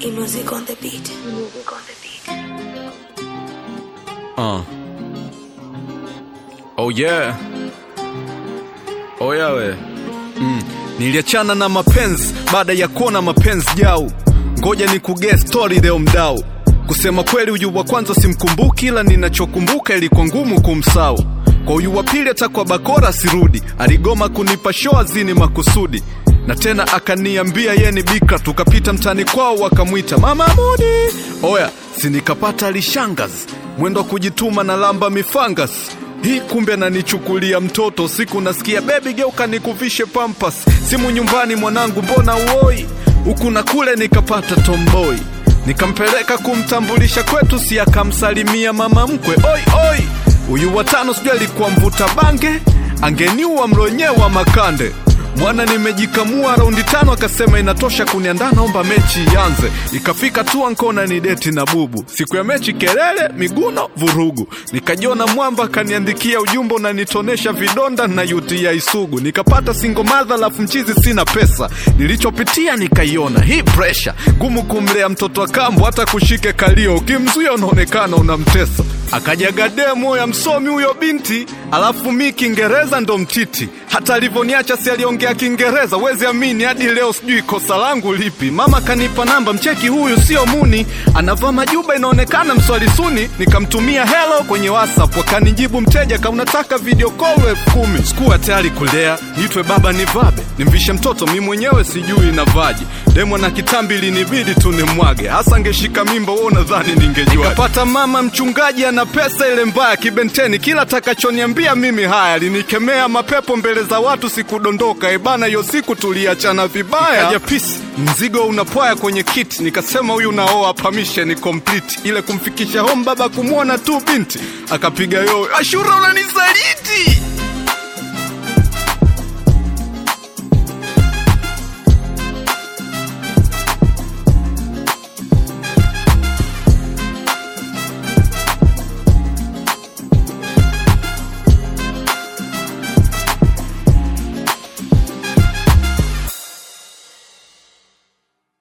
E music on the beat. Music on the beat. Uh. Oh yeah. Oh yeah we. Mm. Niliachana na mapenzi baada ya kuona mapenzi jau. Ngoja ni kugea story leo mdau. Kusema kweli huyu wa kwanza simkumbuki, ila ninachokumbuka ilikuwa ngumu kumsau. Kwa huyu wa pili hata kwa bakora sirudi, aligoma kunipa show azini makusudi na tena akaniambia ye ni bikra. Tukapita mtani kwao wakamwita mama Mudi. Oya, si nikapata alishangazi mwendo wa kujituma na lamba mifangas hii kumbe ananichukulia mtoto. Siku nasikia bebi, geuka nikuvishe pampas. Simu nyumbani, mwanangu, mbona uoi? Huku na kule nikapata tomboi, nikampeleka kumtambulisha kwetu, si akamsalimia mama mkwe. Oi oi, huyu watano sijui alikuwa mvuta bange, angeniua mlonyewa makande Mwana nimejikamua raundi tano, akasema inatosha kuniandaa, naomba mechi ianze. Ikafika tu ankona ni deti na bubu, siku ya mechi kelele, miguno, vurugu. Nikajiona mwamba, akaniandikia ujumbe unanitonesha vidonda na UTI sugu. Nikapata single mother, lafu mchizi sina pesa. Nilichopitia nikaiona hii pressure ngumu, kumlea mtoto wa kambo, hata kushike kalio, ukimzuia unaonekana unamtesa. Akajaga demo ya msomi huyo binti, alafu mi Kiingereza ndo mtiti. Hata alivyoniacha si aliongea Kiingereza, wezi amini, hadi leo sijui kosa langu lipi. Mama kanipa namba, mcheki huyu sio muni, anavaa majuba inaonekana mswali suni. Nikamtumia hello kwenye WhatsApp, wakanijibu mteja, ka unataka video call elfu kumi. Sikuwa tayari kulea, niitwe baba nivabe, nimvishe mtoto, mi mwenyewe sijui navaje. Demo na kitambi linibidi tu nimwage, hasa angeshika mimba, wewe unadhani ningejua? Nikapata mama mchungaji ana pesa ile mbaya kibenteni, kila takachoniambia mimi haya, linikemea mapepo mbele za watu, sikudondoka ebana, hiyo siku tuliachana vibaya. Kaja pisi mzigo unapwaya kwenye kiti, nikasema huyu naoa permission complete, ile kumfikisha home baba kumwona tu binti, akapiga yowe, Ashura unanisaliti